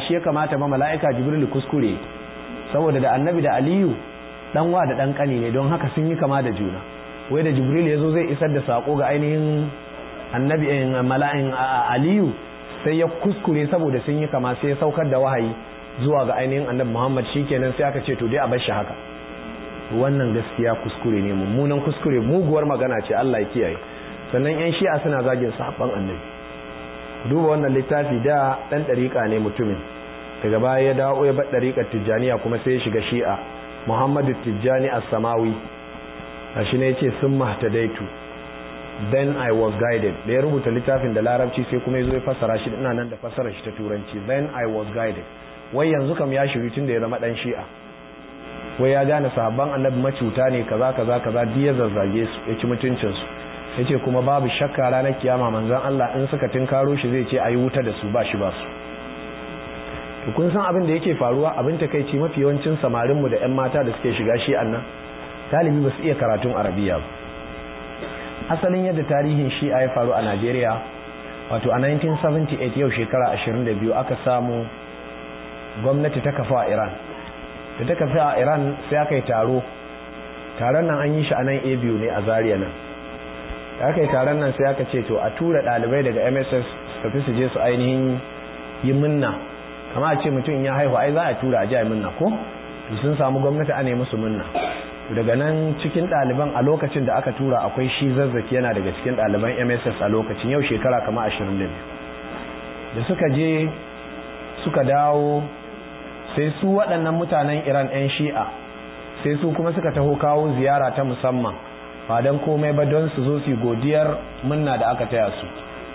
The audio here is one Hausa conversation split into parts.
shi ya kamata ba mala'ika jibril kuskure saboda da annabi da aliyu dan wa da dan kani ne don haka sun yi kama da juna wai da jibril ya zo zai isar da sako ga ainihin annabi mala'in aliyu sai ya kuskure saboda sun yi kama sai ya saukar da wahayi zuwa ga ainihin annabi muhammad shikenan sai aka ce to dai a bar shi haka wannan gaskiya kuskure ne mummunan kuskure muguwar magana ce Allah ya kiyaye sannan yan shi'a suna zagin sahabban annabi duba wannan littafi da dan dariƙa ne mutumin daga baya ya dawo ya bar dariƙar tijjaniya kuma sai ya shiga shi'a muhammadu tijjani as-samawi shi ne yace sun mahtadaitu then i was guided da ya rubuta littafin da larabci sai kuma yazo ya fassara shi ina nan da fassarar shi ta turanci then i was guided wai yanzu kam ya shiru tun da ya zama dan shi'a wai ya gane sahabban annabi macuta ne kaza kaza kaza duk ya zazzage su ya ci mutuncin su yace kuma babu shakka ranar kiyama manzon Allah in suka tinkaro shi zai ce ayi wuta da su ba shi ba su to kun san abin da yake faruwa abin takeici mafi yawancin samarin mu da ƴan mata da suke shiga shi annan talibi ba su iya karatun arabiya ba asalin yadda tarihin shi'a ya faru a Najeriya wato a 1978 yau shekara 22 aka samu gwamnati ta kafa a Iran da ta kafa a Iran sai aka yi taro taron nan an yi shi a nan a biyu ne a Zaria nan da aka yi taron nan sai aka ce to a tura ɗalibai daga MSS su tafi su je su ainihin yi minna kama a ce mutum ya haihu ai za a tura a ji a minna ko to sun samu gwamnati a nemi su minna daga nan cikin ɗaliban a lokacin da aka tura akwai shi zazzaki yana daga cikin ɗaliban mss a lokacin yau shekara kama ashirin da da suka je suka dawo sai su waɗannan mutanen iran 'yan shi'a sai su kuma suka taho kawo ziyara ta musamman ba don komai ba don su zo su godiyar munna da aka taya su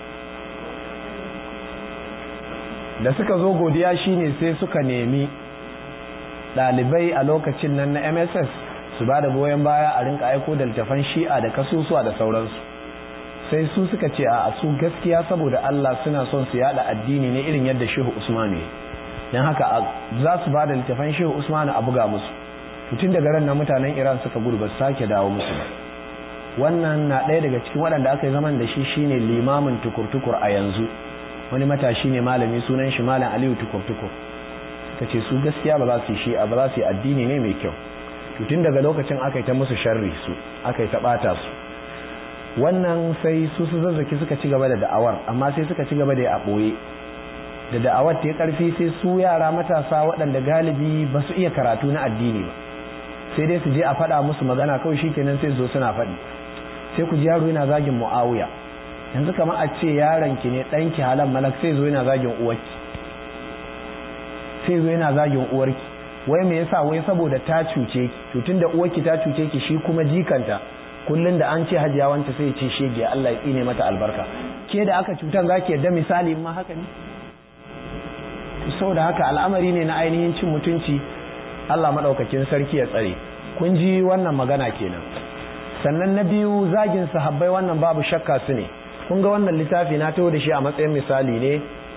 da suka zo godiya shine sai suka nemi ɗalibai a lokacin nan na mss su ba da goyon baya a rinka aiko da littafan shi'a da kasusuwa da sauransu sai su suka ce a su gaskiya saboda Allah suna son su yada addini ne irin yadda Shehu Usman ne dan haka za su ba da littafan Shehu Usman a buga musu tun daga ran na mutanen Iran suka gudu ba sake dawo musu wannan na ɗaya daga cikin waɗanda aka yi zaman da shi shine limamin tukur-tukur a yanzu wani matashi ne malami sunan shi malam Aliyu tukur-tukur suka ce su gaskiya ba za su yi shi'a ba za su yi addini ne mai kyau tun daga lokacin aka yi ta musu sharri su aka yi ta ɓata su wannan sai su su zazzaki suka ci gaba da da'awar amma sai suka ci gaba da a ɓoye da da'awar ta yi ƙarfi sai su yara matasa waɗanda galibi ba su iya karatu na addini ba sai dai su je a faɗa musu magana kawai shi kenan sai zo suna faɗi sai ku ji yaro yana zagin mu'awiya yanzu kamar a ce yaron ki ne ɗanki halan malak sai zo yana zagin uwarki sai zo yana zagin uwarki wai me yasa wai saboda ta cuce ki to tunda uwarki ta cuce ki shi kuma jikanta kullun da an ce hajiya wanta sai ya ce shege Allah ya tsine mata albarka ke da aka cutan zaki yadda misali ma haka ne saboda haka al'amari ne na ainihin cin mutunci Allah madaukakin sarki ya tsare kun ji wannan magana kenan sannan na biyu zagin sahabbai wannan babu shakka su ne kun ga wannan littafi na taho da shi a matsayin misali ne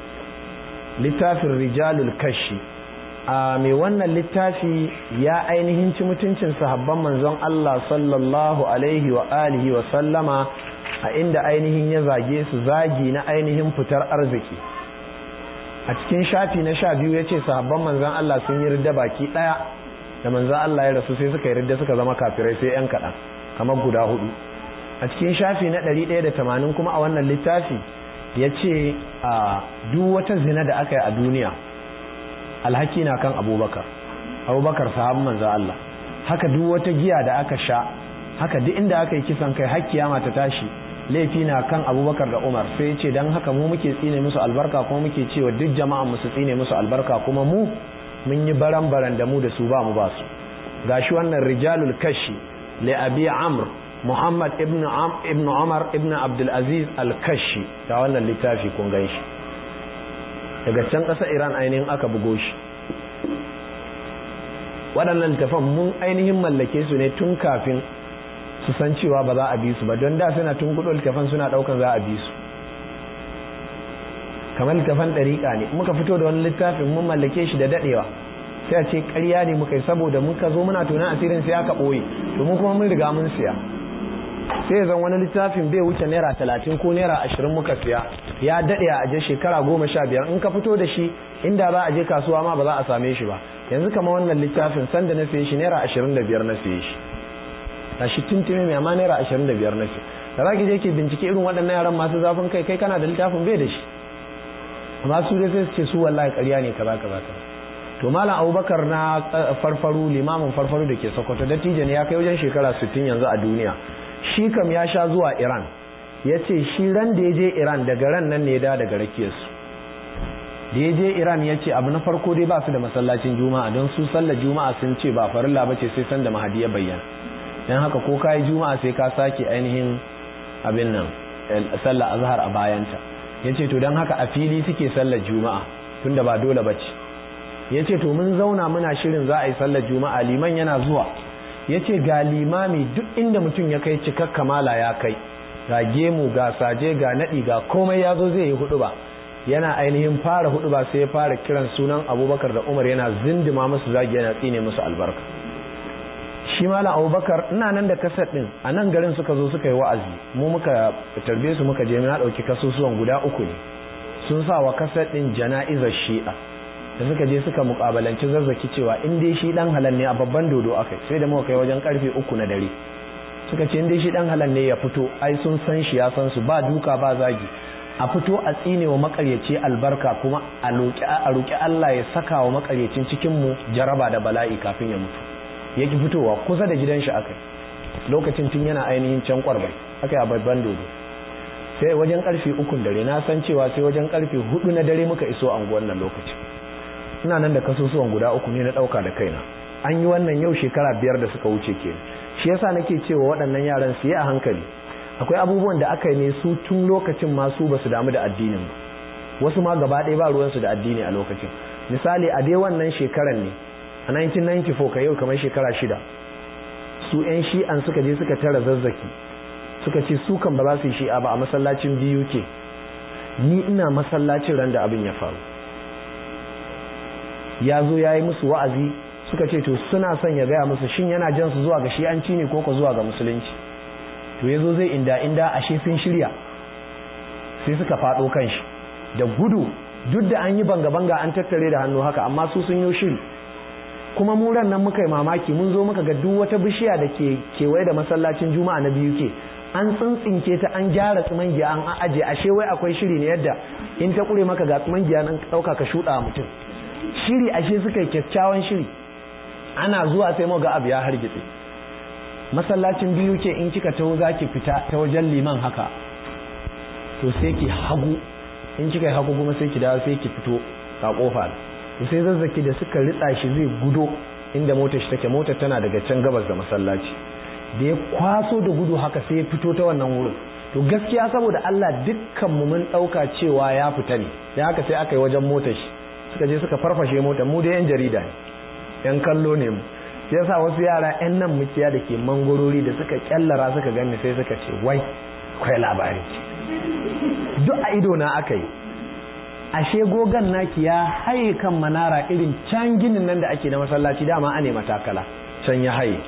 littafin rijalul kashi a mai wannan littafi ya ainihin ci mutuncin sahabban manzon Allah sallallahu alaihi wa alihi wa sallama a inda ainihin ya zage su zagi na ainihin fitar arziki a cikin shafi na sha biyu ya ce sahabban manzon Allah sun yi ridda baki ɗaya da manzon Allah ya rasu sai suka yi ridda suka zama kafirai sai yan kaɗan kamar guda hudu a cikin shafi na ɗari ɗaya da tamanin kuma a wannan littafi ya ce a duk wata zina da aka yi a duniya alhaki na kan abubakar abubakar sahabin manzan Allah haka duk wata giya da aka sha haka duk inda aka yi kisan kai hakkiya mata tashi laifi na kan abubakar da umar sai ce don haka mu muke tsine musu albarka kuma muke cewa duk jama'an musu tsine musu albarka kuma mu mun yi baran-baran da mu da su ba mu ba su gashi wannan rijalul kashi li abi amr muhammad ibn ibn umar ibn abdul aziz al-kashi ta wannan littafi kun gan shi daga can ƙasar iran ainihin aka bugo shi waɗannan littafan mun ainihin mallake su ne tun kafin su san cewa ba za a bi su ba don da suna tun kudu littafan suna ɗaukan za a bi su kamar littafan ɗariƙa ne muka fito da wani littafin mun mallake shi da daɗewa sai a ce ƙarya ne muka yi saboda muka zo muna tunan asirin sai aka ɓoye to mu kuma mun riga mun siya sai zan wani littafin bai wuce naira talatin ko naira ashirin muka siya ya daɗe a aje shekara goma sha biyar in ka fito da shi inda za a je kasuwa ma ba za a same shi ba yanzu kama wannan littafin sanda na siye shi naira ashirin da biyar na siye shi a shi tuntumi mai amma naira ashirin da biyar na siye da za ki je ki bincike irin waɗannan yaran masu zafin kai kai kana da littafin bai da shi amma su dai sai su ce su wallahi ƙarya ne kaza kaza kaza to malam abubakar na farfaru limamin farfaru da ke sokoto dattijo ne ya kai wajen shekara 60 yanzu a duniya shi kam ya sha zuwa iran ya ce shi ran da ya je iran daga ran nan ne da daga rakiyarsu da ya je iran ya ce abu na farko dai ba su da masallacin juma'a don su sallar juma'a sun ce ba farilla ba ce sai san da mahadi ya bayyana don haka ko ka yi juma'a sai ka sake ainihin abin nan sallar azhar a bayanta ya ce to don haka a fili suke sallar juma'a tunda ba dole ba ce ya ce to mun zauna muna shirin za a yi sallar juma'a liman yana zuwa ya ce ga limami duk inda mutum ya kai cikak kamala ya kai ga gemu ga saje ga naɗi ga komai ya zo zai yi hudu ba yana ainihin fara hudu ba sai ya fara kiran sunan abubakar da umar yana zindima musu zagi yana tsine musu albarka shi malam abubakar ina nan da kasar din a nan garin suka zo suka yi wa'azi mu muka tarbe su muka je na ɗauki kasusuwan guda uku ne sun sa wa kasar din jana'izar shi'a da suka je suka mukabalanci zazzaki cewa in dai shi dan halal ne a babban dodo akai sai da muka kai wajen karfe uku na dare suka ce in dai shi dan halal ne ya fito ai sun san shi ya san su ba duka ba zagi a fito a tsine wa makaryaci albarka kuma a roki a roki Allah ya saka wa makaryacin cikin mu jaraba da bala'i kafin ya mutu yake fitowa kusa da gidan shi akai lokacin tun yana ainihin can kwarbai akai a babban dodo sai wajen karfe ukun dare na san cewa sai wajen karfe hudu na dare muka iso anguwan nan lokacin ina nan da kasusuwan guda uku ne na ɗauka da kaina an yi wannan yau shekara biyar da suka wuce ke shi yasa nake cewa waɗannan yaran su yi a hankali akwai abubuwan da aka yi ne su tun lokacin masu ba su damu da addinin ba wasu ma gaba ɗaya ba ruwansu da addini a lokacin misali a dai wannan shekaran ne a 1994 ka yau kamar shekara shida su 'yan shi'an suka je suka tara zazzaki suka ce su kan ba za su yi shi'a ba a masallacin biyu ke ni ina masallacin ran da abin ya faru ya zo ya yi musu wa'azi suka ce to suna son ya gaya musu shin yana jan su zuwa ga shi'anci ne ko ko zuwa ga musulunci to ya zo zai inda inda ashe sun shirya sai suka faɗo kan shi da gudu duk da an yi banga-banga an tattare da hannu haka amma su sun yi shiri kuma mu ran nan muka yi mamaki mun zo muka ga duk wata bishiya da ke kewaye da masallacin juma'a na biyu ke an tsintsinke ta an gyara tsimangiya an aje ashe wai akwai shiri ne yadda in ta kure maka ga tsimangiya nan ɗauka ka shuɗa mutum shiri ashe suka yi kyakkyawan shiri ana zuwa sai mu ga abu ya hargitse masallacin biyu ke in kika taho za ki fita ta wajen liman haka to sai ki hagu in kika yi hagu kuma sai ki dawo sai ki fito a kofa to sai zazzaki da suka ritsa shi zai gudo inda motar shi take motar tana daga can gabas da masallaci da ya kwaso da gudu haka sai ya fito ta wannan wurin to gaskiya saboda Allah dukkan mu mun dauka cewa ya fita ne da haka sai aka yi wajen motar shi suka je suka farfashe motar mu da yan jarida ne yan kallo ne mu yasa wasu yara yan nan muciya da ke mangorori da suka kyallara suka gani sai suka ce wai kwai labari duk a ido na aka yi ashe gogan naki ya haye kan manara irin can ginin nan da ake na masallaci dama ane matakala can ya haye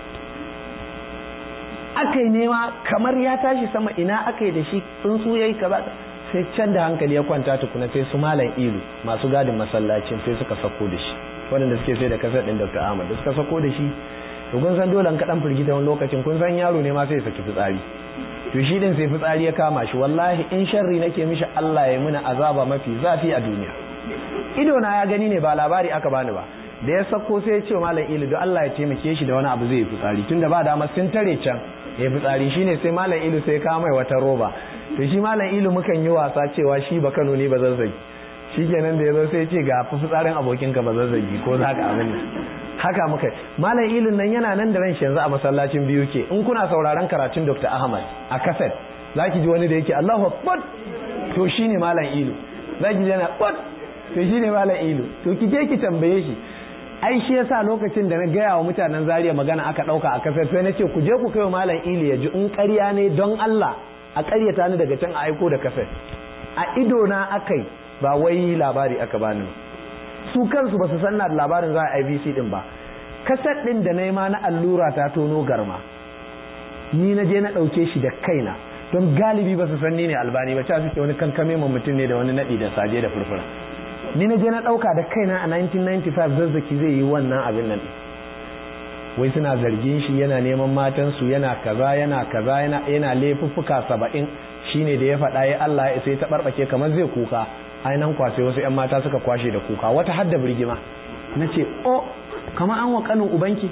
aka yi nema kamar ya tashi sama ina aka yi da shi tsuntsu ya yi kaza sai can da hankali ya kwanta tukuna sai su malam ilu masu gadin masallacin sai suka sako da shi waɗanda suke sai da kasar ɗin dr ahmad da suka sako da shi to kun san dole kaɗan firgita wani lokacin kun san yaro ne ma sai saki fitsari to shi din sai fitsari ya kama shi wallahi in sharri nake mishi Allah ya muna azaba mafi zafi a duniya ido na ya gani ne ba labari aka bani ba da ya sako sai ya ce wa malam ilu don Allah ya taimake shi da wani abu zai yi fitsari tunda ba dama sun tare can ya fitsari shine sai malam ilu sai ya mai wata roba to shi malam ilu mukan yi wasa cewa shi ba Kano ne ba zazzagi shi kenan da ya zo sai ce ga fitsarin abokinka ba zazzagi ko za ka abin haka muka malam ilun nan yana nan da ran shi yanzu a masallacin biyu ke in kuna sauraron karatun Dr. Ahmad a kaset zaki ji wani da yake Allahu Akbar to shine malam ilu zaki ji yana Akbar to shine malam ilu to ki je ki tambaye shi ai shi yasa lokacin da na gaya wa mutanen Zaria magana aka dauka a kaset sai nace ku je ku kai wa malam ilu ya ji in ƙarya ne don Allah a ƙaryata ni daga can a aiko da kaset a ido na akai ba wai labari aka bani ba su kansu ba su san na labarin za a IBC din ba kaset din da nema na allura ta tono garma ni na je na ɗauke shi da kaina don galibi ba su san ni ne albani ba cewa suke wani kankame ma mutum ne da wani naɗi da saje da furfura ni na je na ɗauka da kaina a 1995 zazzaki zai yi wannan abin nan wai suna zargin shi yana neman matansu yana kaza yana kaza yana yana laifuffuka saba'in shine da ya faɗa ya Allah ya sai ta barɓake kamar zai kuka ainihin kwasai wasu 'yan mata suka kwashe da kuka wata hadda birgima na ce o kama an wa kanin ubanki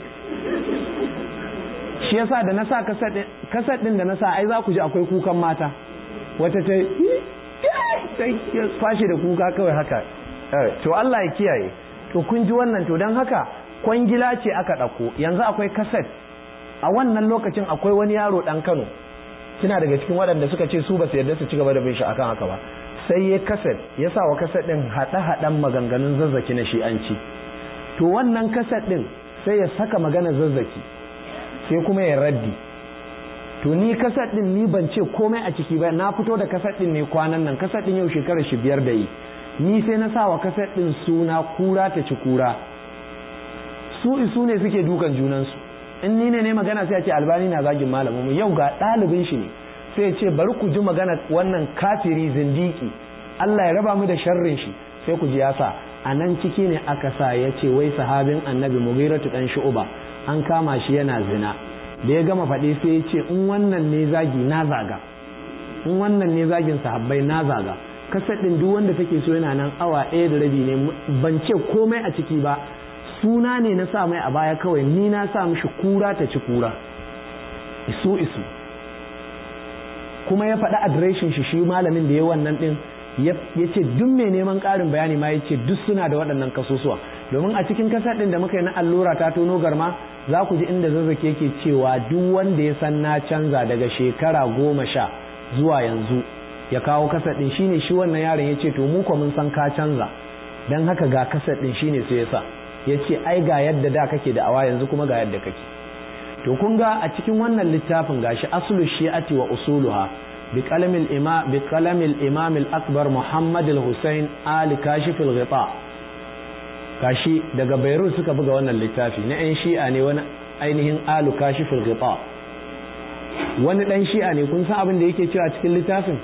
shi yasa da na sa kasar ɗin da na sa ai za ku ji akwai kukan mata wata ta kwashe da kuka kawai haka to Allah ya kiyaye to kun ji wannan to don haka kwangila ce aka ɗauko yanzu akwai kaset a wannan lokacin akwai wani yaro ɗan kano kina daga cikin waɗanda suka ce su ba su yarda su ci gaba da bin shi akan haka ba sai ya kaset ya sa wa kaset ɗin haɗe-haɗen maganganun zazzaki na shi'anci to wannan kaset ɗin sai ya saka magana zazzaki sai kuma ya raddi to ni kaset ɗin ni ban ce komai a ciki ba na fito da kaset ɗin ne kwanan nan kaset ɗin yau shekarar shi biyar da yi ni sai na sa wa kaset ɗin suna kura ta ci kura su isu ne suke dukan junansu in ni ne ne magana sai a ce albani na zagin malamin mu yau ga ɗalibin shi ne sai ce bari ku ji magana wannan kafiri zindiki Allah ya raba mu da sharrin shi sai ku ji yasa a nan ciki ne aka sa ya ce wai sahabin annabi mughiratu dan shu'ba an kama shi yana zina da ya gama faɗi sai ya ce in wannan ne zagi na zaga in wannan ne zagin sahabbai na zaga kasar ɗin duk wanda take so yana nan awa ɗaya da rabi ne ban ce komai a ciki ba suna ne na sa mai a baya kawai ni na sa mishi kura ta ci kura isu isu kuma ya faɗi adireshin shi shi malamin da ya wannan ɗin ya ce duk mai neman ƙarin bayani ma ya ce duk suna da waɗannan kasusuwa domin a cikin kasar ɗin da muka yi na allura ta tono garma za ku ji inda zazzake yake cewa duk wanda ya san na canza daga shekara goma sha zuwa yanzu ya kawo kasar ɗin shine shi wannan yaron ya ce to mu mun san ka canza don haka ga kasar ɗin shine sai ya sa ya ce ai ga yadda da kake da awa yanzu kuma ga yadda kake to kun ga a cikin wannan littafin gashi aslu shi'ati wa usuluha bi qalamil imam bi qalamil imam al-akbar muhammad al-husayn ali kashif al-ghita gashi daga beirut suka buga wannan littafi na yan shi'a ne wani ainihin alu kashif al-ghita wani dan shi'a ne kun san abin da yake cewa cikin littafin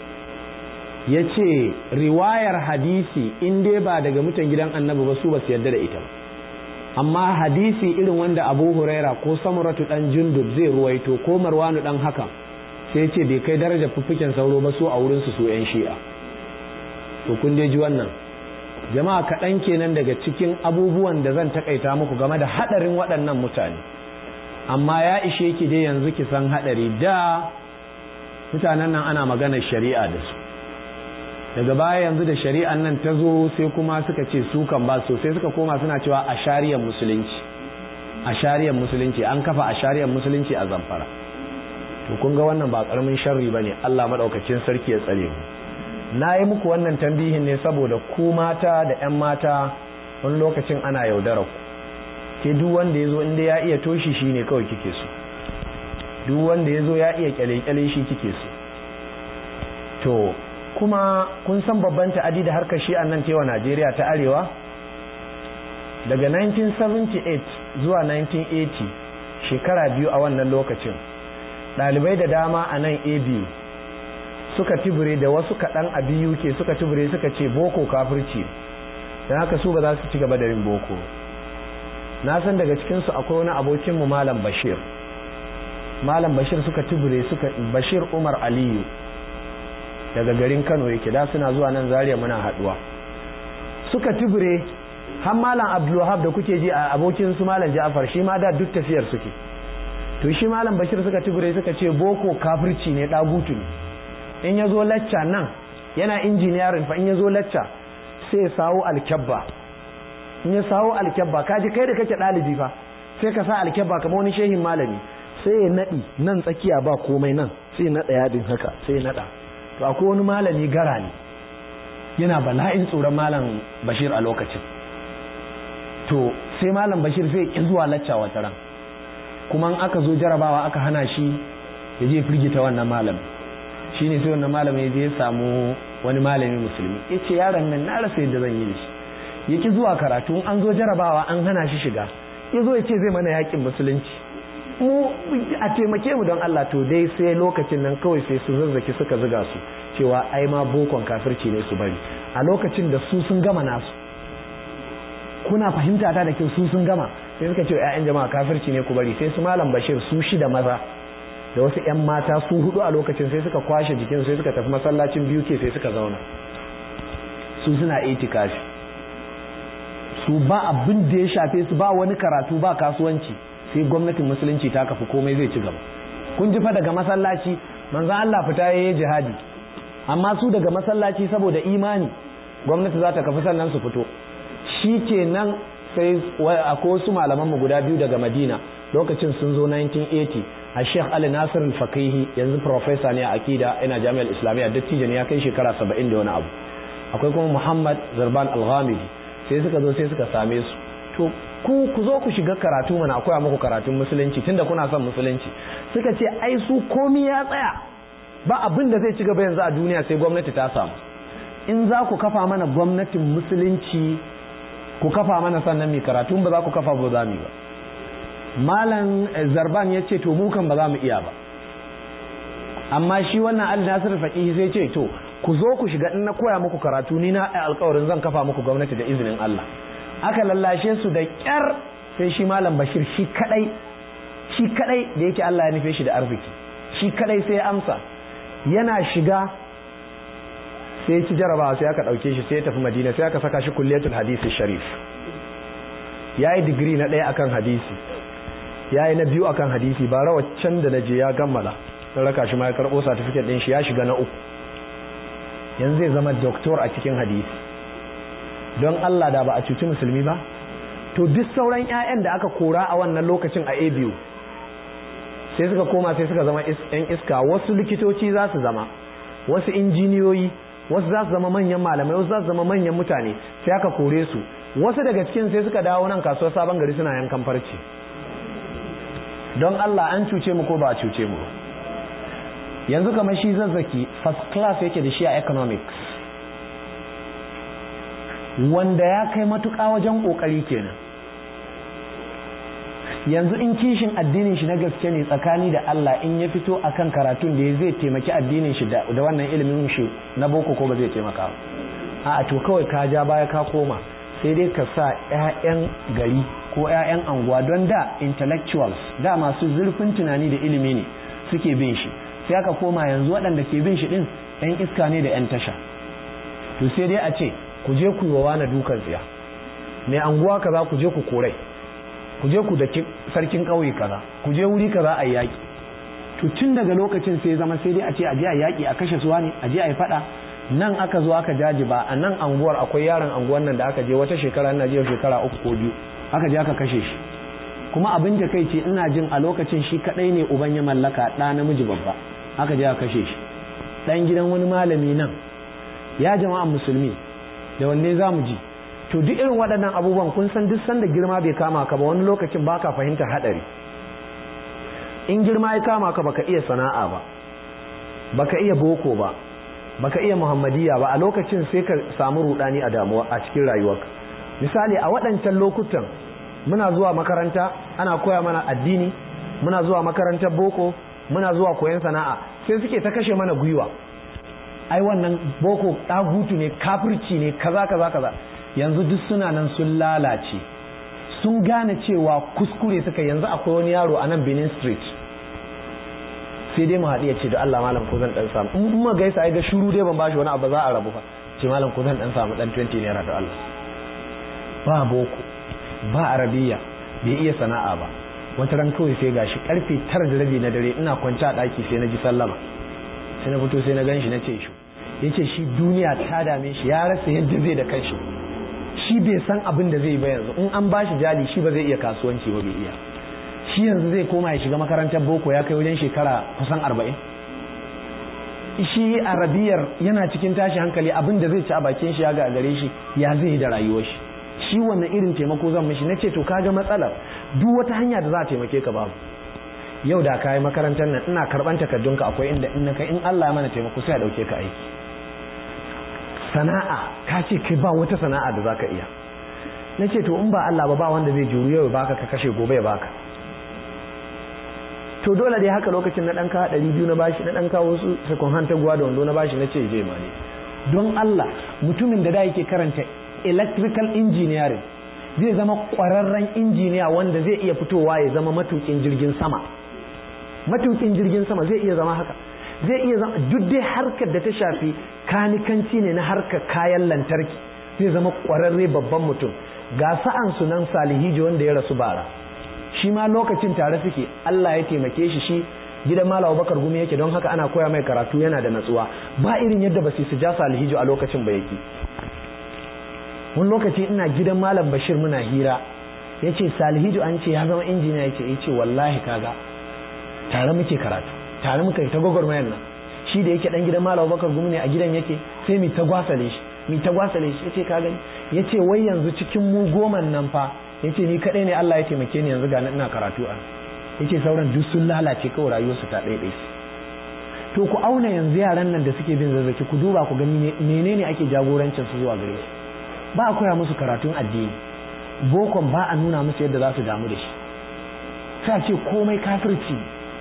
ya ce riwayar hadisi in dai ba daga mutan gidan annabi ba su ba su yarda da ita ba amma hadisi irin wanda abu huraira ko samuratu dan jundub zai ruwaito ko marwanu dan hakan sai ce bai kai darajar fuffuken sauro ba su a wurin su su yan shi'a to kun dai ji wannan jama'a kaɗan kenan daga cikin abubuwan da zan takaita muku game da haɗarin waɗannan mutane amma ya ishe ki dai yanzu ki san haɗari da mutanen nan ana maganar shari'a da su daga baya yanzu da shari'an nan ta zo sai kuma suka ce su kan ba so sai suka koma suna cewa a shari'ar musulunci a shari'ar musulunci an kafa a shari'ar musulunci a zamfara to kun ga wannan ba karamin sharri bane Allah madaukakin sarki ya tsare mu na yi muku wannan tambihin ne saboda ku mata da ƴan mata wani lokacin ana yaudara ku ke duk wanda ya zo inda ya iya toshi shi ne kawai kike so duk wanda ya zo ya iya kyale-kyale shi kike so to kuma kun san babban ta'adi da harkar shi nan tewa Najeriya ta arewa daga 1978 zuwa 1980 shekara biyu a wannan lokacin ɗalibai da dama a nan abu suka tibire da wasu kaɗan a biyu ke suka tibire suka ce boko kafirci don haka su ba za su ci gaba da yin boko na san daga cikinsu akwai wani abokinmu malam bashir malam bashir suka tibire suka bashir umar aliyu daga garin Kano yake da suna zuwa nan Zaria muna haduwa suka tibire har malam Abdulwahab da kuke ji a abokin su malam Ja'far shi ma da duk tafiyar suke to shi malam Bashir suka tibire suka ce boko kafirci ne dagutu ne in yazo lacca nan yana engineering fa in yazo lacca sai ya sawo alkabba in ya sawo alkabba kaji kai da kake dalibi fa sai ka sa alkabba kamar wani shehin malami sai ya nadi nan tsakiya ba komai nan sai ya nada yadin haka sai ya nada to akwai wani malami gara ne yana bala'in tsoron malam bashir a lokacin to sai malam bashir sai ki zuwa lacca wata ran kuma aka zo jarabawa aka hana shi ya je firgita wannan malam shine sai wannan malam ya je ya samu wani malami musulmi ya ce yaron nan na rasa yadda zan yi da shi ya ki zuwa karatu an zo jarabawa an hana shi shiga ya zo ya ce zai mana yakin musulunci mu a taimake mu don Allah to dai sai lokacin nan kawai sai su zazzaki suka zuga su cewa ai ma bokon kafirci ne su bari a lokacin da su sun gama nasu kuna fahimta ta da kyau su sun gama sai suka ce ƴaƴan jama'a kafirci ne ku bari sai su malam bashir su shida maza da wasu ƴan mata su hudu a lokacin sai suka kwashe jikin sai suka tafi masallacin biyu ke sai suka zauna su suna itikafi su ba abin da ya shafe su ba wani karatu ba kasuwanci sai gwamnatin musulunci ta kafi komai zai ci gaba kun ji fa daga masallaci manzo Allah fita yayi jihadi amma su daga masallaci saboda imani gwamnati za ta kafi sannan su fito shikenan sai akwai wasu malaman mu guda biyu daga Madina lokacin sun zo 1980 a Sheikh Ali Nasir al-Faqihi yanzu professor ne a akida ina Jami'ar Islamiyya dattijo ne ya kai shekara 70 da wani abu akwai kuma Muhammad Zarban al-Ghamidi sai suka zo sai suka same su to ku ku zo ku shiga karatu mana akwai muku karatun musulunci tunda kuna son musulunci suka ce ai su komi ya tsaya ba abin da zai ci gaba yanzu a duniya sai gwamnati ta samu in za ku kafa mana gwamnatin musulunci ku kafa mana sannan mai karatu ba za ku kafa ba za mu ba malam zarban ya ce to mu kan ba za mu iya ba amma shi wannan al nasir faqihi sai ce to ku zo ku shiga in na koya muku karatu ni na alƙawarin zan kafa muku gwamnati da izinin Allah aka lallashe su da kyar sai shi malam bashir shi kadai shi kadai da yake Allah ya nufe shi da arziki shi kadai sai ya amsa yana shiga sai ci jarabawa sai aka dauke shi sai ya tafi madina sai aka saka shi kulliyatul hadisi sharif yayi digiri na ɗaya akan hadisi yayi na biyu akan hadisi ba rawa can da naje ya gammala sai raka shi ma ya karbo certificate din shi ya shiga na uku yanzu zai zama doctor a cikin hadisi don Allah da ba a cuci musulmi ba to duk sauran 'ya'yan da aka kora a wannan lokacin a abu sai suka koma sai suka zama 'yan iska wasu likitoci za su zama wasu injiniyoyi wasu za su zama manyan malamai wasu za su zama manyan mutane sai aka kore su wasu daga cikin sai suka dawo nan kasuwar sabon gari suna yankan farce don Allah an cuce mu ko ba a cuce mu ba yanzu kamar shi zazzaki first class yake da shi a economics wanda ya kai matuƙa wajen ƙoƙari kenan yanzu in kishin addinin shi na gaske ne tsakani da Allah in ya fito akan karatun da ya zai taimaki addinin shi da wannan ilimin shi na boko ko ba zai taimaka a to kawai ka ja baya ka koma sai dai ka sa 'ya'yan gari ko 'ya'yan anguwa don da intellectuals da masu zurfin tunani da ilimi ne suke bin shi sai aka koma yanzu waɗanda ke bin shi ɗin 'yan iska ne da 'yan tasha to sai dai a ce ku je ku yi wa wani dukan tsiya mai anguwa kaza ku je ku korai ku je ku da sarkin ƙauye kaza ku je wuri kaza a yaƙi to tun daga lokacin sai zama sai dai a ce a je a yaƙi a kashe suwa ne a je a yi faɗa nan aka zo aka jaji ba a nan anguwar akwai yaron anguwar nan da aka je wata shekara ina je shekara uku ko biyu aka je aka kashe shi kuma abin da kai ce ina jin a lokacin shi kadai ne uban ya mallaka ɗa namiji babba aka je aka kashe shi ɗan gidan wani malami nan ya jama'an musulmi da wanne za mu ji to duk irin waɗannan abubuwan kun san duk sanda girma bai kama ka ba wani lokacin baka fahimtar haɗari in girma ya kama ka baka iya sana'a ba baka iya boko ba baka iya muhammadiya ba a lokacin sai ka samu rudani a damuwa a cikin rayuwarka misali a waɗancan lokutan muna zuwa makaranta ana koya mana addini muna zuwa makarantar boko muna zuwa koyon sana'a sai suke ta kashe mana gwiwa ai wannan boko ɗagutu ne kafirci ne kaza kaza kaza yanzu duk suna nan sun lalace sun gane cewa kuskure suka yanzu akwai wani yaro a nan benin street sai dai mu haɗu ya ce da Allah malam ko zan dan samu in kuma gaisa ai ga shuru dai ban bashi wani abu za a rabu fa ce malam ko zan dan samu dan 20 naira da Allah ba boko ba arabiya bai iya sana'a ba wata ran kawai sai gashi karfe tara da rabi na dare ina kwance a ɗaki sai na ji sallama sai na fito sai na gan shi na ce shi ya ce shi duniya ta dame shi ya rasa yadda zai da kanshi shi bai san abin da zai ba yanzu in an bashi jali shi ba zai iya kasuwanci ba bai iya shi yanzu zai koma ya shiga makarantar boko ya kai wajen shekara kusan arba'in shi arabiyar yana cikin tashi hankali abin da zai ci a bakin shi ya ga gare shi ya zai yi da rayuwar shi shi wannan irin taimako zan mishi na ce to kaga matsalar duk wata hanya da za a taimake ka babu yau da ka yi makarantar nan ina karban takardunka akwai inda in kai in Allah ya mana taimako sai a dauke ka aiki sana'a ka ce kai ba wata sana'a da zaka iya na ce to in ba Allah ba ba wanda zai juru yau ya baka ka kashe gobe ya baka to dole dai haka lokacin na ɗan kawo ɗari biyu na bashi na ɗan kawo wasu sakon hantaguwa da wando na bashi na ce je ma ne don Allah mutumin da da yake karanta electrical engineering zai zama ƙwararren injiniya wanda zai iya fitowa ya zama matukin jirgin sama matukin jirgin sama zai iya zama haka zai iya zama duk dai harkar da ta shafi kanikanci ne na harkar kayan lantarki zai zama ƙwararre babban mutum ga sa'an sunan salihiji wanda ya rasu bara shi ma lokacin tare suke Allah ya taimake shi shi gidan Malam Bakar Gumi yake don haka ana koya mai karatu yana da natsuwa ba irin yadda ba su ja Salihijo a lokacin ba yake wani lokaci ina gidan Malam Bashir muna hira yace Salihijo an ce ya zama injiniya yace yace wallahi kaga tare muke karatu tare muka yi ta gwagwarmayar nan shi da yake dan gidan Malam Bakar Gumi ne a gidan yake sai mu ta gwasale shi mu ta gwasale shi yace ka gani yace wai yanzu cikin mu goman nan fa yace ni kadai ne Allah ya taimake ni yanzu ga ina karatu a yace sauran duk sun lalace kawai rayuwarsu ta ɗaiɗai to ku auna yanzu yaran nan da suke bin zazzaki ku duba ku gani menene ake jagorancin su zuwa gare shi ba a koya musu karatun addini bokon ba a nuna musu yadda za su damu da shi sai a ce komai kafirci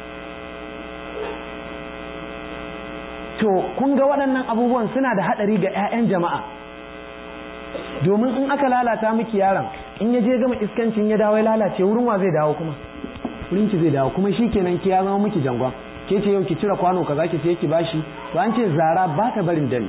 to kun ga waɗannan abubuwan suna da haɗari ga 'ya'yan jama'a domin in aka lalata miki yaron in ya je gama iskancin ya dawo ya lalace wurin wa zai dawo kuma wurin ki zai dawo kuma shikenan ki ya zama miki jangon ke ce yau ki cire kwano kaza ki sai ki bashi to an ce zara ba ta barin dani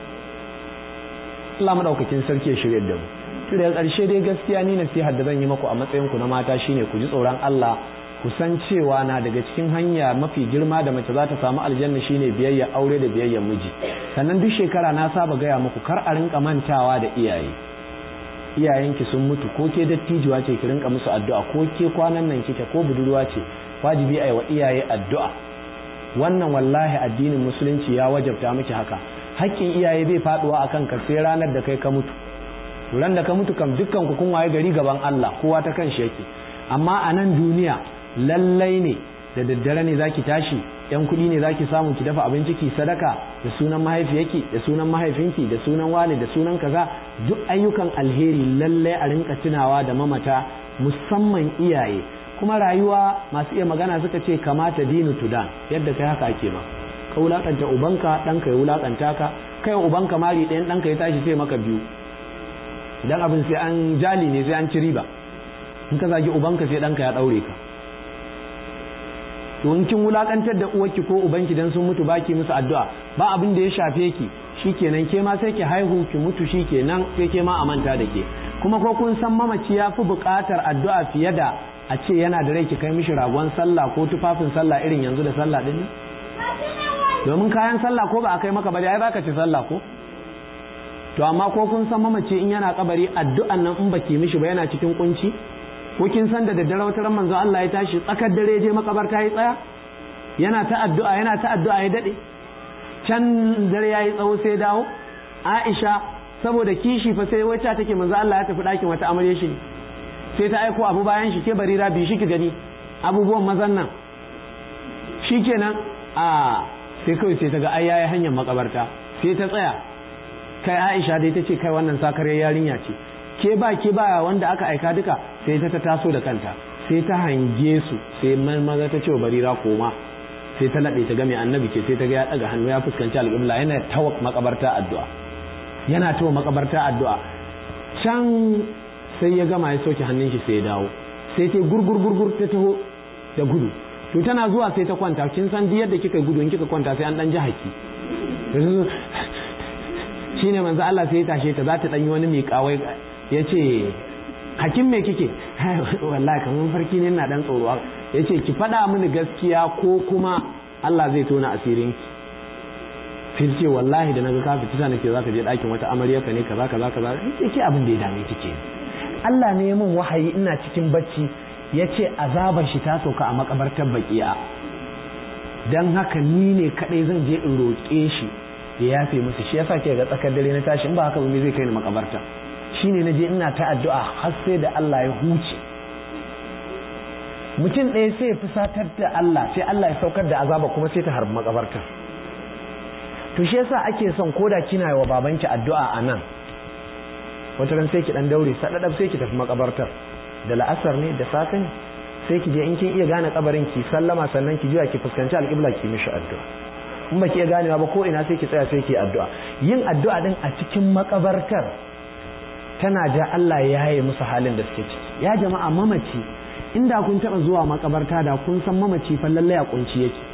Allah madaukakin sarki ya shirye da mu to daga ƙarshe dai gaskiya ni nasihar da zan yi maku a matsayin ku na mata shine ku ji tsoron Allah ku san cewa na daga cikin hanya mafi girma da mace za ta samu aljanna shine biyayya aure da biyayya miji sannan duk shekara na saba gaya muku kar a rinka mantawa da iyaye iyayenki sun mutu ko ke dattijuwa ce ki rinka musu addu'a ko ke kwanan nan kike ko budurwa ce wajibi a yi wa iyaye addu'a wannan wallahi addinin musulunci ya wajabta miki haka haƙƙin iyaye bai faduwa akan ka sai ranar da kai ka mutu ran da ka mutu kam dukkan ku kun waye gari gaban Allah kowa ta kan shi yake amma a nan duniya lallai ne da daddare ne zaki tashi yan kuɗi ne zaki samu ki dafa abinci ki sadaka da sunan mahaifiyarki da sunan mahaifinki da sunan wani da sunan kaza duk ayyukan alheri lallai a rinka tunawa da mamata musamman iyaye kuma rayuwa masu iya magana suka ce kamata dinu tudan yadda kai haka ake ma ka wulakanta ubanka ɗanka ya wulakanta ka kai ubanka mari ɗayan ɗanka ya tashi sai maka biyu idan abin sai an jali ne sai an ci riba in ka zagi ubanka sai ɗanka ya ɗaure ka to in kin wulakantar da uwarki ko ubanki dan sun mutu baki musu addu'a ba abin da ya shafe ki shikenan ke ma sai ki haihu ki mutu shikenan sai ke ma a manta da ke kuma ko kun san mamaci ya fi buƙatar addu'a fiye da a ce yana da rai ki kai mishi ragon sallah ko tufafin sallah irin yanzu da sallah din domin kayan sallah ko ba a kai maka ba ai baka ci sallah ko to amma ko kun san mamaci in yana kabari addu'an nan in baki mishi ba yana cikin kunci ko kin san da daddare wata ran manzo Allah ya tashi tsakar dare je makabarta ya tsaya yana ta addu'a yana ta addu'a ya dade can dare yayi tsawo sai dawo Aisha saboda kishi fa sai wacce take manzo Allah ya tafi ɗakin wata amarya shi sai ta aiko abu bayan shi ke barira bi shi ki gani abubuwan mazan nan shikenan a sai kawai sai ta ga ai yayi hanyar makabarta sai ta tsaya kai Aisha dai ta ce kai wannan sakare yarinya ce ke ba ke ba wanda aka aika duka sai ta taso da kanta sai ta hange su sai maza ta ce wa barira koma sai ta laɗe ta ga mai annabi ce sai ta ga ya ɗaga hannu ya fuskanci alƙibla yana ta makabarta addu'a yana ta makabarta addu'a can sai ya gama ya soke hannun shi sai ya dawo sai ta gurgur gurgur ta taho da gudu to tana zuwa sai ta kwanta kin san duk yadda kika gudu in kika kwanta sai an dan ji haki shine manzo Allah sai ya tashe ta za ta dan yi wani miƙawai ya ce hakim me kike wallahi kamar farki ne na dan tsoro ya ce ki faɗa mini gaskiya ko kuma Allah zai tona asirin ki sai ce wallahi da naga ka fita nake zaka je ɗakin wata amarya ka ne kaza kaza kaza sai ce abin da ya dame kike Allah ne ya min wahayi ina cikin bacci ya ce azabar shi ta sauka a makabartar baki'a dan haka ni ne kadai zan je in roƙe shi ya yafe musu shi yasa ke ga tsakar dare na tashi in ba haka ba zai kai ni makabarta shine na je ina ta addu'a har sai da Allah ya huce mutum ɗaya sai ya fusatar da Allah sai Allah ya saukar da azaba kuma sai ta harbi makabarta to shi yasa ake son koda kina yi wa babanki addu'a a nan wata ran sai ki dan daure sadadab sai ki tafi makabartar da la'asar ne da safe ne sai ki je in kin iya gane kabarin ki sallama sannan ki juya ki fuskanci alƙibla ki mishi addu'a in ba ki iya ganewa ba ko ina sai ki tsaya sai ki addu'a yin addu'a din a cikin makabartar tana ja Allah ya yaye musu halin da suke ciki ya jama'a mamaci inda kun taba zuwa makabarta da kun san mamaci fa lallai a kunci yake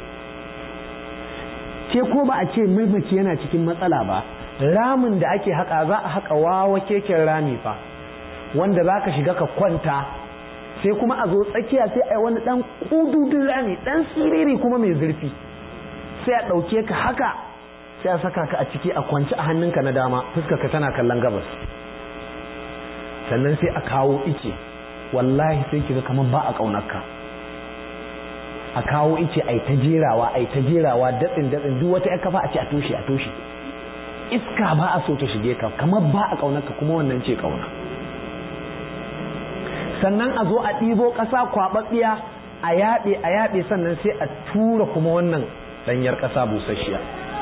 ke ko ba a ce mamaci yana cikin matsala ba ramin da ake haka za a haka wawa keken rami fa wanda za ka shiga ka kwanta sai kuma a zo tsakiya sai a yi wani dan kududun rami dan siriri kuma mai zurfi sai a ɗauke ka haka sai a saka ka a ciki a kwanci a hannunka na dama fuskarka tana kallon gabas sannan sai a kawo ice wallahi sai kiga kamar ba a ƙaunarka a kawo ice ai ta jerawa ai ta jerawa datsin datsin duk wata kafa a ce a toshe a toshe iska ba a so ta shige ka kamar ba a ƙaunarka kuma wannan ce ƙauna sannan a zo a ɗibo ƙasa kwaɓaɓɓiya a yaɗe a yaɗe sannan sai a tura kuma wannan ɗanyar ƙasa busasshiya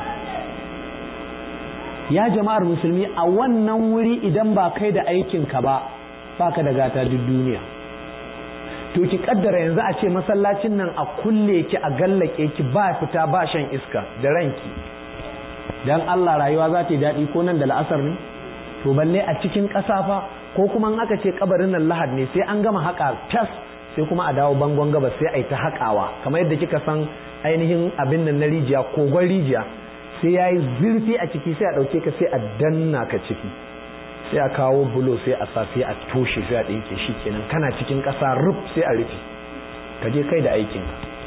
ya jama'ar musulmi a wannan wuri idan ba kai da aikinka ba baka da gata duk duniya to ki kaddara yanzu a ce masallacin nan a kulle ki a gallake ki ba fita ba shan iska da ranki dan Allah rayuwa za ta yi daɗi ko nan da la'asar ne to balle a cikin ƙasa fa ko kuma in aka ce kabarin nan lahad ne sai an gama haƙa tas sai kuma a dawo bangon gabas sai a yi ta haƙawa kamar yadda kika san ainihin abin nan na rijiya kogon rijiya sai ya yi zurfi a ciki sai a ɗauke ka sai a danna ka ciki sai a kawo bulo sai a sa sai a toshe sai a ɗinke shi kenan kana cikin ƙasa ruf sai a rufe ka je kai da aikin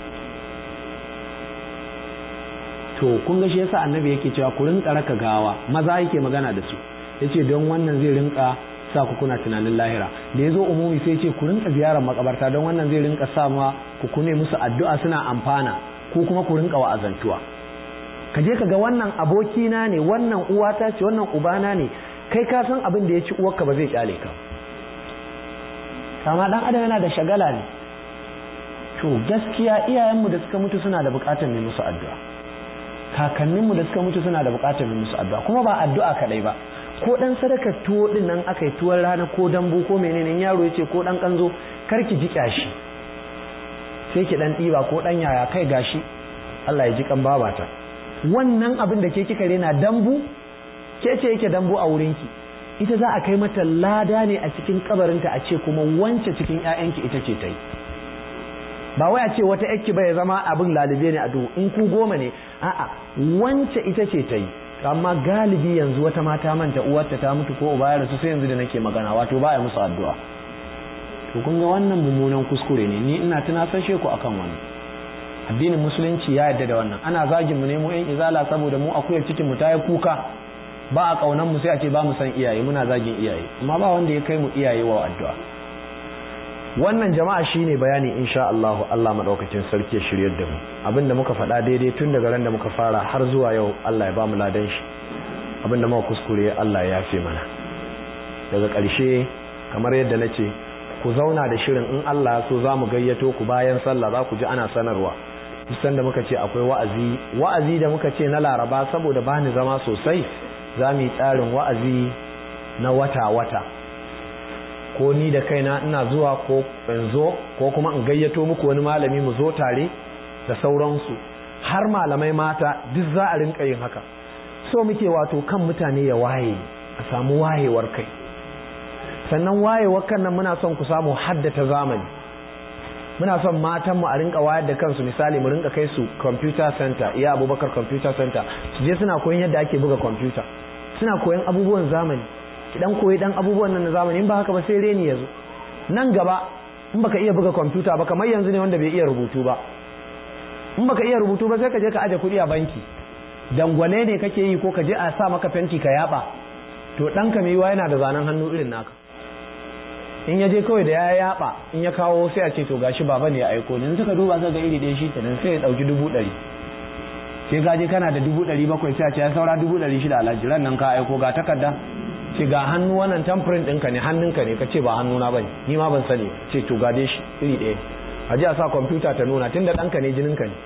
to kun ga shi yasa annabi yake cewa ku rinka raka gawa maza yake magana da su yace don wannan zai rinka sa ku kuna tunanin lahira da yazo umumi sai ce ku rinka ziyarar makabarta don wannan zai rinka sa ma ku kune musu addu'a suna amfana ko kuma ku rinka wa'azantuwa ka je ka ga wannan abokina ne wannan uwata ce wannan ubana ne kai ka san abin da ya ci uwarka ba zai kyale ka kama dan adam yana da shagala ne to gaskiya iyayenmu da suka mutu suna da bukatar mai musu addu'a kakanninmu da suka mutu suna da bukatar mai musu addu'a kuma ba addu'a kadai ba ko dan sadakar tuwo din nan aka yi tuwon rana ko dambu ko menene yaro yace ko dan kanzo kar ki ji kyashi sai ki dan diba ko dan yaya kai gashi Allah ya ji kan babata wannan abin da ke kika rena dambu ke ce yake dambu a wurinki ita za a kai mata lada ne a cikin kabarinta a ce kuma wance cikin ƴaƴanki ita ce ta yi ba wai a ce wata yakki bai zama abin lalube ne a duhu in ku goma ne a'a wance ita ce ta yi amma galibi yanzu wata mata manta uwarta ta mutu ko uba ya rasu sai yanzu da nake magana wato ba ya musu addu'a to kun ga wannan mummunan kuskure ne ni ina tunasashe ku akan wannan addinin musulunci ya yarda da wannan ana zagin mu ne mu yan izala saboda mu akuyar cikin mu ta yi kuka ba a kaunan mu sai a ce ba mu san iyaye muna zagin iyaye amma ba wanda ya kai mu iyaye wa addu'a wannan jama'a shine bayani insha Allah Allah madaukakin sarki ya shiryar da mu abinda muka faɗa daidai tun daga ran da muka fara har zuwa yau Allah ya ba mu ladan shi abinda muka kuskure Allah ya yafe mana daga ƙarshe kamar yadda nace ku zauna da shirin in Allah so za mu gayyato ku bayan sallah za ku ji ana sanarwa kusan da muka ce akwai wa'azi wa'azi da muka ce na laraba saboda bani zama sosai za mu yi tsarin wa'azi na wata-wata ko ni da kaina ina zuwa ko in zo ko kuma in gayyato muku wani malami mu zo tare da sauransu har malamai mata duk za a rinka yin haka so muke wato kan mutane ya waye a samu wayewar kai sannan wayewar kan nan muna son ku samu haddata zamani muna son matan mu a rinka wayar da kansu misali mu rinka kai su computer center iya abubakar computer center su je suna koyon yadda ake buga computer suna koyon abubuwan zamani ki dan koyi dan abubuwan nan na zamani in ba haka ba sai reni yazo nan gaba in baka iya buga computer ba kamar yanzu ne wanda bai iya rubutu ba in baka iya rubutu ba sai ka je ka aje kuɗi a banki dangwane ne kake yi ko ka je a sa maka fenti ka yaba to ɗanka mai yiwa yana da zanen hannu irin naka in ya je kawai da ya yaba in ya kawo sai a ce to gashi baba ne ya aiko ne suka duba suka ga iri ɗaya shi kenan sai ya ɗauki dubu ɗari sai ka je kana da dubu ɗari bakwai sai a ce ya saura dubu ɗari shida alhaji ran nan ka aiko ga takarda ce ga hannu wannan tamfirin ɗinka ne hannunka ne ka ce ba hannuna ba ne ni ma ban sani ce to ga dai shi iri ɗaya a ji a sa kwamfuta ta nuna tun da ɗanka ne jininka ne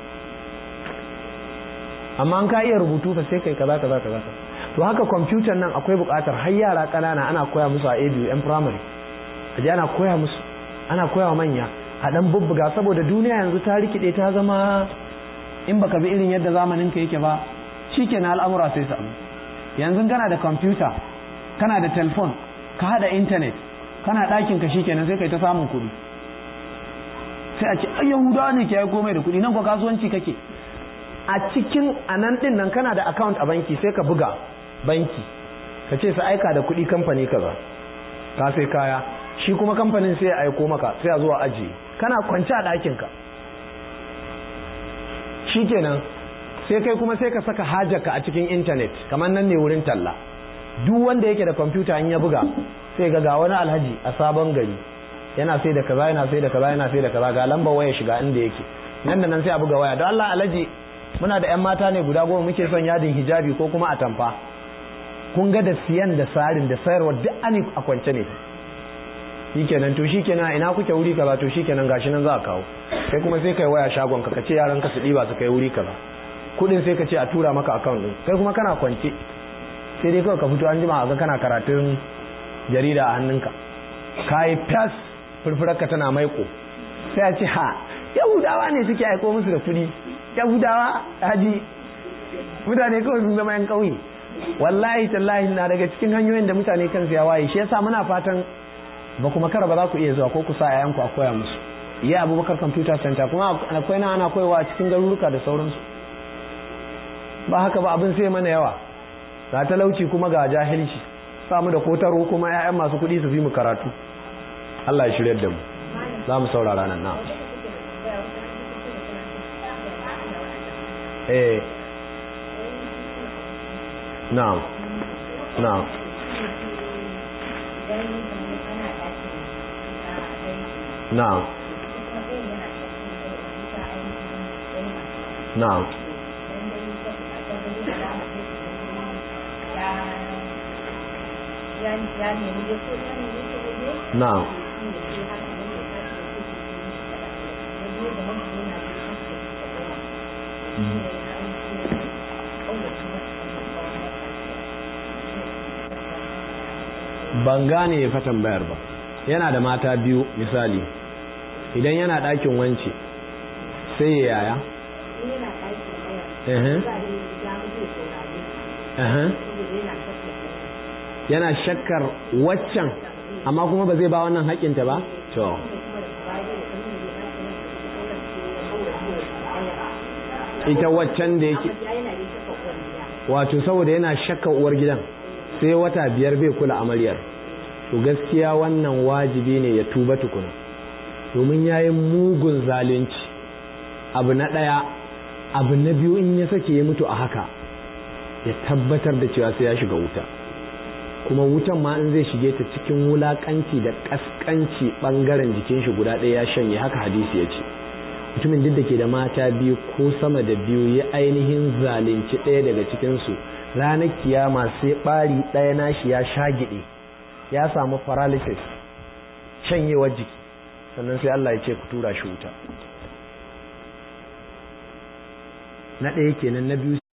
amma an ka iya rubutu fa sai kai kaza kaza kaza to haka kwamfutan nan akwai buƙatar har yara ƙanana ana koya musu a abu yan firamare a ji ana koya musu ana koya wa manya a dan bubbuga saboda duniya yanzu ta rikide ta zama in baka bi irin yadda zamanin ka yake ba shikenan al'amura sai samu yanzu kana da kwamfuta kana da telefon ka hada intanet kana ɗakin ka shikenan sai kai ta samun kuɗi sai a ce ai yahudawa ne ke yi komai da kuɗi nan ko kasuwanci kake a cikin anan din nan kana da account a banki sai ka buga banki ka ce su aika da kuɗi kamfani kaza ka sai kaya shi kuma kamfanin sai ya aiko maka sai a zuwa ajiye kana kwance a ɗakinka shi kenan sai kai kuma sai ka saka hajarka a cikin intanet kamar nan ne wurin talla duk wanda yake da kwamfuta in ya buga sai ga ga wani alhaji a sabon gari yana sai da kaza yana sai da kaza yana sai da kaza ga lambar waya shiga inda yake nan da nan sai a buga waya don Allah alhaji muna da 'yan mata ne guda goma muke son yadin hijabi ko kuma atamfa kun ga da siyan da sarin da sayarwa duk ani a kwance ne shikenan to shikenan ina kuke wuri kaza to shikenan gashi nan za a kawo sai kuma sai kai waya shagon ka kace yaran ka su diba su kai wuri kaza kudin sai ka ce a tura maka account din kai kuma kana kwance sai dai kawai ka fito an jima ga kana karatun jarida a hannunka kai fas furfurarka tana maiko sai a ce ha yahudawa ne suke aiko musu da kudi yahudawa haji mutane kawai sun zama yan kauye wallahi tallahi na daga cikin hanyoyin da mutane kansu ya waye shi yasa muna fatan ba kuma kara ba za ku iya zuwa ko ku sa yayanku a koya musu iya abubakar computer center kuma akwai na ana koyawa a cikin garuruka da sauransu ba haka ba abin sai mana yawa ga talauci kuma ga jahilci samu da kotaro kuma 'ya'yan masu kuɗi su fi mu karatu Allah ya shiryar da mu za mu saurara nan na eh na'am na'am na'am na'am na'am ban gane ya fatan bayar ba yana da mata biyu misali idan yana ɗakin wance sai ya yaya yana shakkar waccan amma kuma ba zai ba wannan haƙinta ba to ita waccan da yake wato saboda yana shakka uwar gidan sai wata biyar bai kula amaryar to gaskiya wannan wajibi ne ya tuba tukuna domin ya yi mugun zalunci abu na ɗaya abu na biyu in ya sake ya mutu a haka ya tabbatar da cewa sai ya shiga wuta kuma wutan ma in zai shige ta cikin wulakanci da kaskanci bangaren jikin shi guda ɗaya ya shanye haka hadisi ya ce mutumin duk da ke da mata biyu ko sama da biyu ya ainihin zalunci ɗaya daga cikinsu ranar kiyama sai ɓari ɗaya nashi ya shagiɗe ya samu paralysis shanyewar jiki sannan sai Allah ya ce ku tura shi wuta na ɗaya kenan na biyu